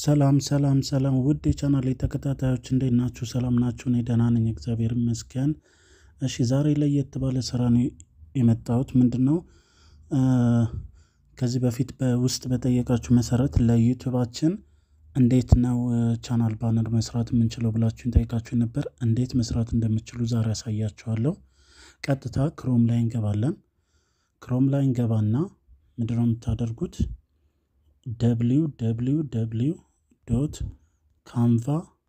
ሰላም ሰላም ሰላም ውድ የቻናል ተከታታዮች እንዴት ናችሁ? ሰላም ናችሁ? እኔ ደህና ነኝ፣ እግዚአብሔር ይመስገን። እሺ ዛሬ ለየት ባለ ስራ ነው የመጣሁት። ምንድን ነው ከዚህ በፊት በውስጥ በጠየቃችሁ መሰረት ለዩቱባችን እንዴት ነው ቻናል ባነር መስራት የምንችለው ብላችሁን ጠይቃችሁ ነበር። እንዴት መስራት እንደምችሉ ዛሬ ያሳያችኋለሁ። ቀጥታ ክሮም ላይ እንገባለን። ክሮም ላይ እንገባና ምንድነው የምታደርጉት ደብሊው ደብሊው ደብሊው ዶት ካንቫ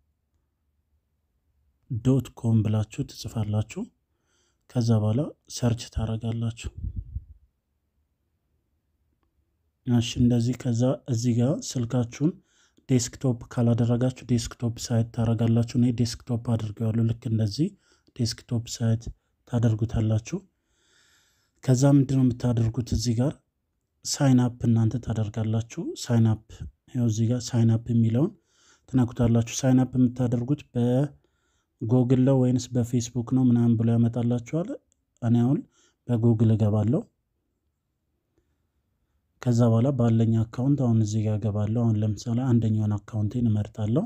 ዶት ኮም ብላችሁ ትጽፋላችሁ። ከዛ በኋላ ሰርች ታደርጋላችሁ። እሺ እንደዚህ ከዛ እዚህ ጋር ስልካችሁን ዴስክቶፕ ካላደረጋችሁ ዴስክቶፕ ሳይት ታደርጋላችሁ። እኔ ዴስክቶፕ አድርገዋለሁ። ልክ እንደዚህ ዴስክቶፕ ሳይት ታደርጉታላችሁ። ከዛ ምንድን ነው የምታደርጉት እዚህ ጋር ሳይን አፕ እናንተ ታደርጋላችሁ። ሳይን አፕ ይኸው እዚህ ጋር ሳይን አፕ የሚለውን ትነኩታላችሁ። ሳይን አፕ የምታደርጉት በጎግል ነው ወይንስ በፌስቡክ ነው ምናምን ብሎ ያመጣላችኋል። እኔ አሁን በጉግል እገባለሁ። ከዛ በኋላ ባለኝ አካውንት አሁን እዚህ ጋር እገባለሁ። አሁን ለምሳሌ አንደኛውን አካውንቴን እመርጣለሁ።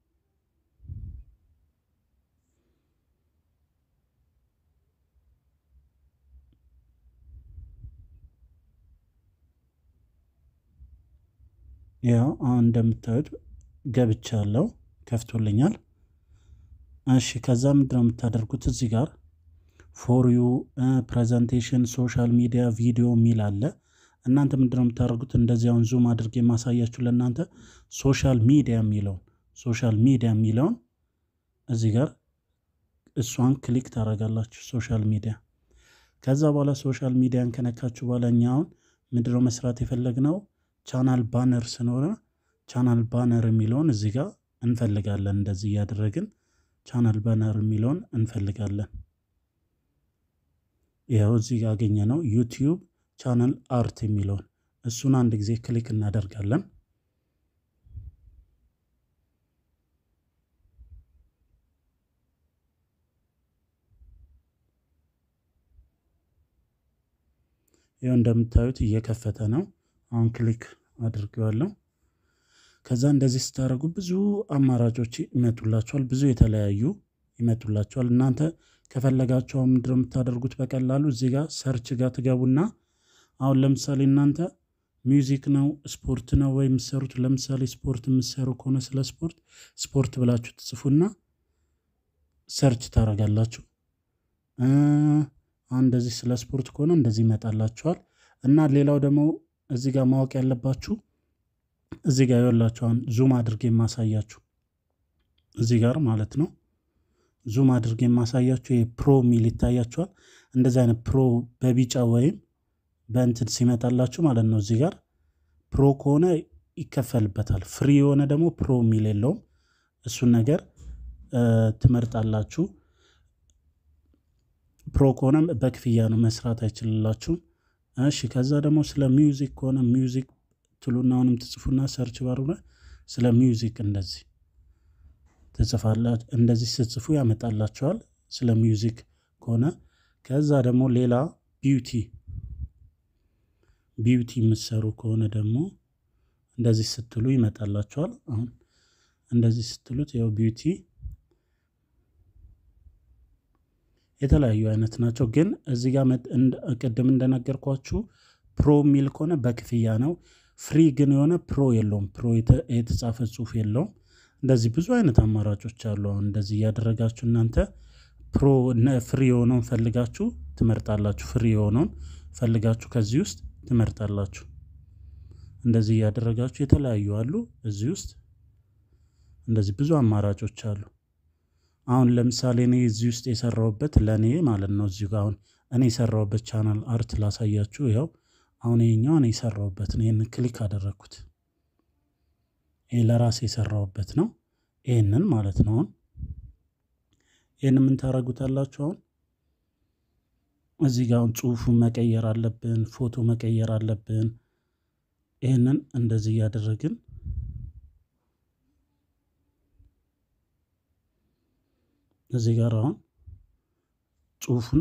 ያው አሁን እንደምታዩት ገብቻለሁ፣ ከፍቶልኛል። እሺ ከዛ ምንድነው የምታደርጉት እዚህ ጋር ፎር ዩ ፕሬዘንቴሽን፣ ሶሻል ሚዲያ፣ ቪዲዮ የሚል አለ። እናንተ ምንድነው የምታደርጉት እንደዚህ አሁን ዙም አድርጌ የማሳያችሁ ለእናንተ ሶሻል ሚዲያ የሚለውን ሶሻል ሚዲያ የሚለውን እዚህ ጋር እሷን ክሊክ ታደርጋላችሁ። ሶሻል ሚዲያ ከዛ በኋላ ሶሻል ሚዲያን ከነካችሁ በኋላ እኛ አሁን ምንድነው መስራት የፈለግነው ቻናል ባነር ስኖረ ቻናል ባነር የሚለውን እዚህ ጋር እንፈልጋለን። እንደዚህ እያደረግን ቻናል ባነር የሚለውን እንፈልጋለን። ይኸው እዚህ ጋር አገኘ ነው ዩቲዩብ ቻናል አርት የሚለውን እሱን አንድ ጊዜ ክሊክ እናደርጋለን። ይኸው እንደምታዩት እየከፈተ ነው። አሁን ክሊክ አድርገዋለሁ። ከዛ እንደዚህ ስታደርጉ ብዙ አማራጮች ይመጡላቸዋል። ብዙ የተለያዩ ይመጡላቸዋል። እናንተ ከፈለጋቸው ምንድነው የምታደርጉት በቀላሉ እዚህ ጋር ሰርች ጋር ትገቡና አሁን ለምሳሌ እናንተ ሚውዚክ ነው ስፖርት ነው ወይ የምትሰሩት? ለምሳሌ ስፖርት የምትሰሩ ከሆነ ስለ ስፖርት ስፖርት ብላችሁ ትጽፉና ሰርች ታደርጋላችሁ። አሁን እንደዚህ ስለ ስፖርት ከሆነ እንደዚህ ይመጣላችኋል። እና ሌላው ደግሞ እዚህ ጋር ማወቅ ያለባችሁ እዚህ ጋር ይኸውላችሁ አሁን ዙም አድርጌ የማሳያችሁ እዚህ ጋር ማለት ነው። ዙም አድርጌ የማሳያችሁ ይሄ ፕሮ የሚል ይታያችኋል። እንደዚህ አይነት ፕሮ በቢጫ ወይም በእንትን ሲመጣላችሁ ማለት ነው። እዚህ ጋር ፕሮ ከሆነ ይከፈልበታል። ፍሪ የሆነ ደግሞ ፕሮ የሚል የለውም። እሱን ነገር ትመርጣላችሁ። ፕሮ ከሆነ በክፍያ ነው መስራት አይችልላችሁም። እሺ ከዛ ደግሞ ስለ ሚውዚክ ከሆነ ሚውዚክ ትሉና አሁንም ትጽፉና ሰርች ባሩ ላይ ስለ ሚውዚክ እንደዚህ ትጽፋላችሁ። እንደዚህ ስትጽፉ ያመጣላችኋል ስለ ሚውዚክ ከሆነ ከዛ ደግሞ ሌላ ቢዩቲ ቢዩቲ የምትሰሩ ከሆነ ደግሞ እንደዚህ ስትሉ ይመጣላችኋል። አሁን እንደዚህ ስትሉት ያው ቢዩቲ የተለያዩ አይነት ናቸው። ግን እዚህ ጋር ቅድም እንደነገርኳችሁ ፕሮ የሚል ከሆነ በክፍያ ነው። ፍሪ ግን የሆነ ፕሮ የለውም። ፕሮ የተጻፈ ጽሑፍ የለውም። እንደዚህ ብዙ አይነት አማራጮች አሉ። አሁን እንደዚህ እያደረጋችሁ እናንተ ፕሮ ፍሪ የሆነውን ፈልጋችሁ ትመርጣላችሁ። ፍሪ የሆነውን ፈልጋችሁ ከዚህ ውስጥ ትመርጣላችሁ። እንደዚህ እያደረጋችሁ የተለያዩ አሉ። እዚህ ውስጥ እንደዚህ ብዙ አማራጮች አሉ። አሁን ለምሳሌ እኔ እዚህ ውስጥ የሰራሁበት ለእኔ ማለት ነው። እዚሁ ጋር አሁን እኔ የሰራሁበት ቻናል አርት ላሳያችሁ። ይኸው አሁን ይሄኛው እኔ የሰራሁበት ነው። ይህንን ክሊክ አደረግኩት። ይህ ለራሴ የሰራሁበት ነው። ይህንን ማለት ነው። አሁን ይህን ምን ታደርጉታላችሁ? አሁን እዚህ ጋር አሁን ጽሁፉን መቀየር አለብን፣ ፎቶ መቀየር አለብን። ይህንን እንደዚህ እያደረግን እዚህ ጋር አሁን ጽሁፉን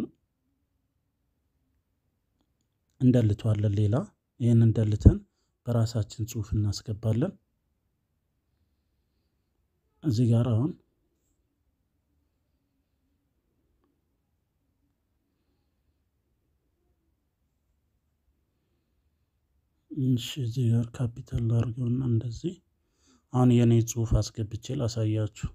እንደልተዋለን። ሌላ ይህን እንደልተን በራሳችን ጽሁፍ እናስገባለን። እዚህ ጋር አሁን እሺ እዚህ ጋር ካፒታል ላድርገውና እንደዚህ አሁን የኔ ጽሁፍ አስገብቼ ላሳያችሁ።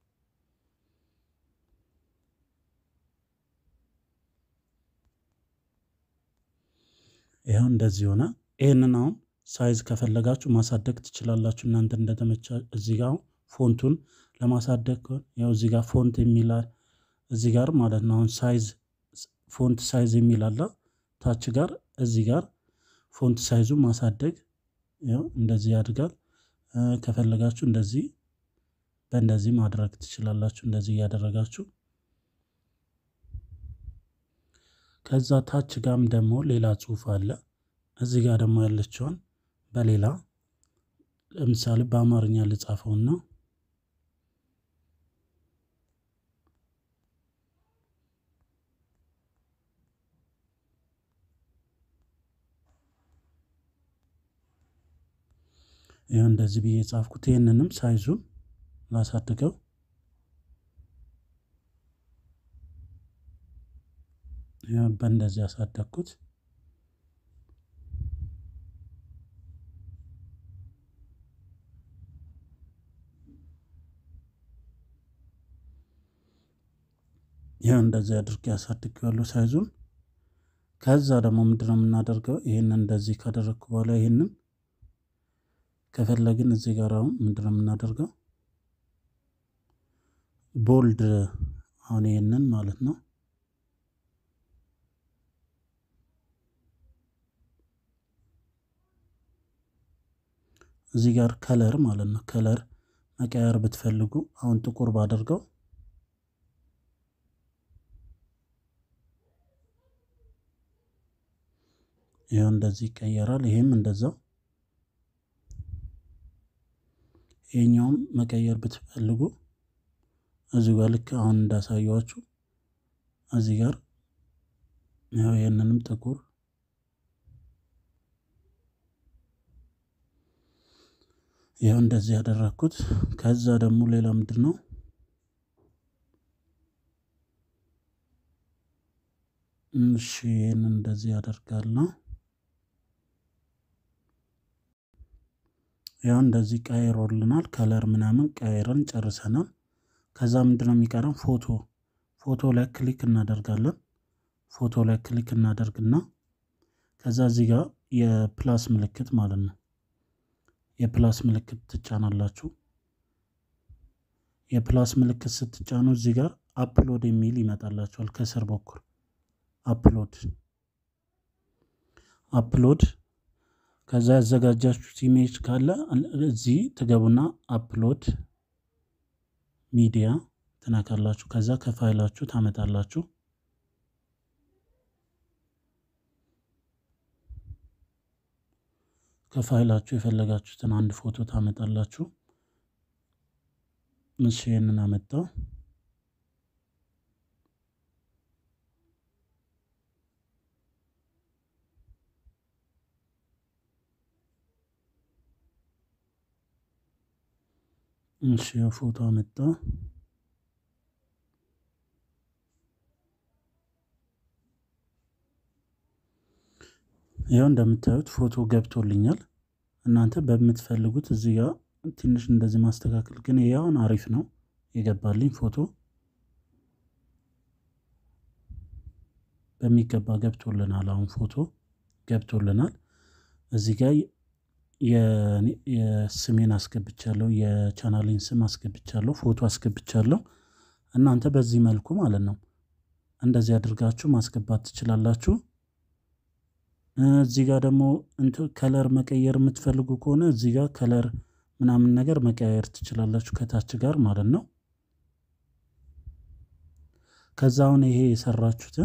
ይኸው እንደዚህ ሆነ። ይህንን አሁን ሳይዝ ከፈለጋችሁ ማሳደግ ትችላላችሁ እናንተ እንደተመቻ። እዚህ ጋር ፎንቱን ለማሳደግ ከሆነ ያው እዚህ ጋር ፎንት የሚላል እዚህ ጋር ማለት ነው። አሁን ሳይዝ ፎንት ሳይዝ የሚል አለ ታች ጋር እዚህ ጋር ፎንት ሳይዙ ማሳደግ ያው እንደዚህ ያድጋል። ከፈለጋችሁ እንደዚህ በእንደዚህ ማድረግ ትችላላችሁ። እንደዚህ እያደረጋችሁ ከዛ ታች ጋም ደግሞ ሌላ ጽሁፍ አለ። እዚህ ጋር ደግሞ ያለችውን በሌላ ለምሳሌ በአማርኛ ልጻፈውና ይህ እንደዚህ ብዬ ጻፍኩት። ይህንንም ሳይዙን ላሳድገው በእንደዚህ ያሳደግኩት። ይህ እንደዚህ አድርጌ ያሳድገዋለሁ ሳይዙን። ከዛ ደግሞ ምንድነው የምናደርገው? ይህንን እንደዚህ ካደረግኩ በኋላ ይህንን ከፈለግን እዚህ ጋር አሁን ምንድነው የምናደርገው? ቦልድ አሁን ይህንን ማለት ነው እዚህ ጋር ከለር ማለት ነው። ከለር መቀየር ብትፈልጉ አሁን ጥቁር ባደርገው ይኸው እንደዚህ ይቀየራል። ይሄም እንደዛው ይሄኛውም መቀየር ብትፈልጉ እዚህ ጋር ልክ አሁን እንዳሳየዋችሁ እዚህ ጋር ያው ይህንንም ጥቁር ያው እንደዚህ ያደረግኩት። ከዛ ደግሞ ሌላ ምንድን ነው እሺ፣ ይህን እንደዚህ ያደርጋለሁ። ያው እንደዚህ ቀይሮልናል። ከለር ምናምን ቀይረን ጨርሰናል። ከዛ ምንድን ነው የሚቀረን? ፎቶ ፎቶ ላይ ክሊክ እናደርጋለን። ፎቶ ላይ ክሊክ እናደርግና ከዛ እዚህ ጋር የፕላስ ምልክት ማለት ነው የፕላስ ምልክት ትጫናላችሁ። የፕላስ ምልክት ስትጫኑ እዚህ ጋር አፕሎድ የሚል ይመጣላችኋል ከስር በኩል አፕሎድ አፕሎድ ከዛ ያዘጋጃችሁት ኢሜጅ ካለ እዚህ ትገቡና አፕሎድ ሚዲያ ትነካላችሁ። ከዛ ከፋይላችሁ ታመጣላችሁ። ከፋይላችሁ የፈለጋችሁትን አንድ ፎቶ ታመጣላችሁ። እሺ ይህንን አመጣው። እሺ ፎቶ አመጣ። ያው እንደምታዩት ፎቶ ገብቶልኛል። እናንተ በምትፈልጉት እዚህ ጋር ትንሽ እንደዚህ ማስተካከል ግን ያውን አሪፍ ነው የገባልኝ ፎቶ በሚገባ ገብቶልናል። አሁን ፎቶ ገብቶልናል። እዚህ ጋር የስሜን አስገብቻለሁ፣ የቻናሌን ስም አስገብቻለሁ፣ ፎቶ አስገብቻለሁ። እናንተ በዚህ መልኩ ማለት ነው እንደዚህ አድርጋችሁ ማስገባት ትችላላችሁ። እዚህ ጋር ደግሞ ከለር መቀየር የምትፈልጉ ከሆነ እዚህ ጋር ከለር ምናምን ነገር መቀያየር ትችላላችሁ ከታች ጋር ማለት ነው። ከዛ አሁን ይሄ የሰራችሁትን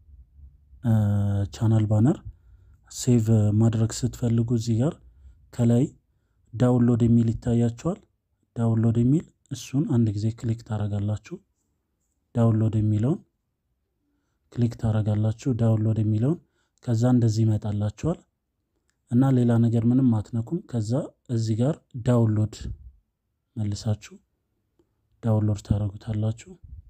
ቻናል ባነር ሴቭ ማድረግ ስትፈልጉ እዚህ ጋር ከላይ ዳውንሎድ የሚል ይታያችኋል። ዳውንሎድ የሚል እሱን አንድ ጊዜ ክሊክ ታረጋላችሁ። ዳውንሎድ የሚለውን ክሊክ ታረጋላችሁ። ዳውንሎድ የሚለውን ከዛ እንደዚህ ይመጣላችኋል እና ሌላ ነገር ምንም አትነኩም። ከዛ እዚህ ጋር ዳውንሎድ መልሳችሁ ዳውንሎድ ታደርጉታላችሁ።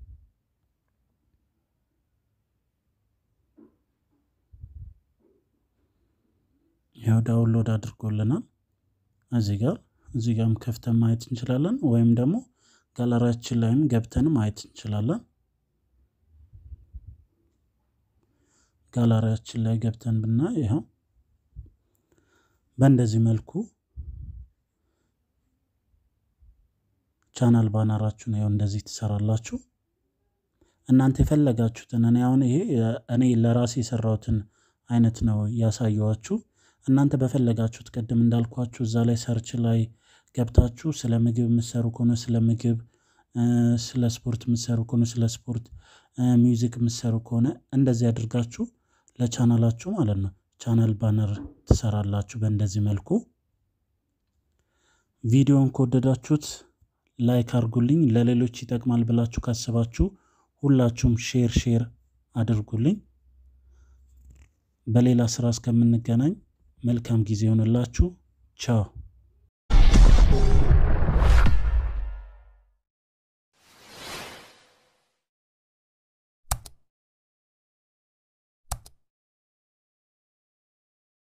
ያው ዳውንሎድ አድርጎልናል። እዚህ ጋር እዚህ ጋርም ከፍተን ማየት እንችላለን፣ ወይም ደግሞ ጋለሪያችን ላይም ገብተን ማየት እንችላለን። ጋለሪያችን ላይ ገብተን ብናይ ይኸው በእንደዚህ መልኩ ቻናል ባነራችሁን ይኸው እንደዚህ ትሰራላችሁ። እናንተ የፈለጋችሁትን እኔ አሁን ይሄ እኔ ለራሴ የሰራሁትን አይነት ነው ያሳየኋችሁ። እናንተ በፈለጋችሁት ቅድም እንዳልኳችሁ እዛ ላይ ሰርች ላይ ገብታችሁ ስለ ምግብ የምትሰሩ ከሆነ ስለ ምግብ፣ ስለ ስፖርት የምትሰሩ ከሆነ ስለ ስፖርት፣ ሚውዚክ የምትሰሩ ከሆነ እንደዚህ አድርጋችሁ ለቻናላችሁ ማለት ነው ቻናል ባነር ትሰራላችሁ። በእንደዚህ መልኩ ቪዲዮን ከወደዳችሁት ላይክ አድርጉልኝ። ለሌሎች ይጠቅማል ብላችሁ ካሰባችሁ ሁላችሁም ሼር ሼር አድርጉልኝ። በሌላ ስራ እስከምንገናኝ መልካም ጊዜ ይሆንላችሁ። ቻው